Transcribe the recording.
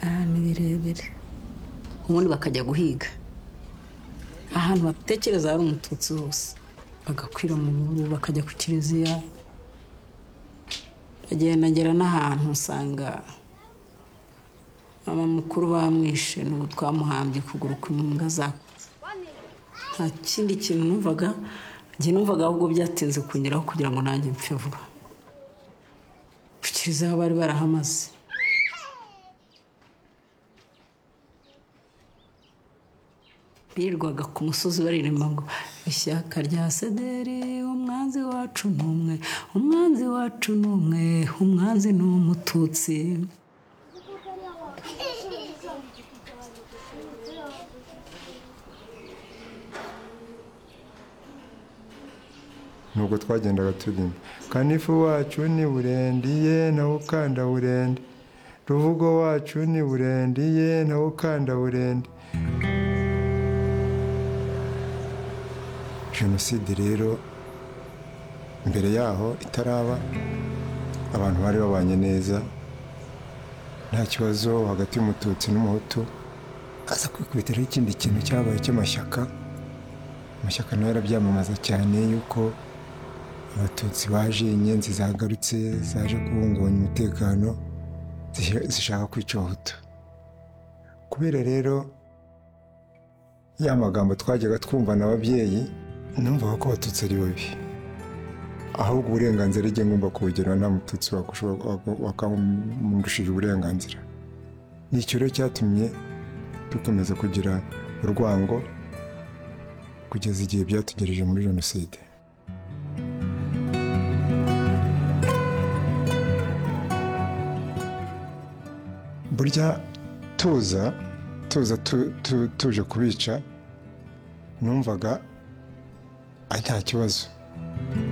ahantu birebire ubundi bakajya guhiga ahantu batekereza hari umututsi hose bagakwira mu bihuru bakajya ku kiliziya bagenda ngera n'ahantu usanga mama mukuru bamwishe n'ubu twamuhambye ukuguru kw'imbwa zakuze nta kindi kintu numvaga njye numvaga ahubwo byatinze kungeraho kugira ngo nanjye mpfe vuba ku kiliziya bari barahamaze birirwaga ku musozi baririmba ngo ishyaka rya sederi umwanzi wacu ni umwe umwanzi wacu ni umwe umwanzi ni umututsi nubwo twagendaga turirimba kanifu wacu ni burendiye nawe ukanda burende ruvugo wacu ni burendiye nawe ukanda burende jenoside rero mbere yaho itaraba abantu bari babanye neza nta kibazo hagati y'umututsi n'umuhutu aza kwikubitiraho ikindi kintu cyabaye cy'amashyaka amashyaka nayo arabyamamaza cyane yuko abatutsi baje inyenzi zagarutse zaje kubungabanya umutekano zihe- zishaka kwica abahutu kubera rero ya magambo twajyaga twumva na ababyeyi numvaga ko abatutsi ari babi ahubwo uburenganzira igihe ngomba kubugira nta mututsi wakamundishije uburenganzira ni icyo rero cyatumye dukomeza kugira urwango kugeza igihe byatugereje muri jenoside burya tuza tuza tu- tu- tuje kubica numvaga ari nta kibazo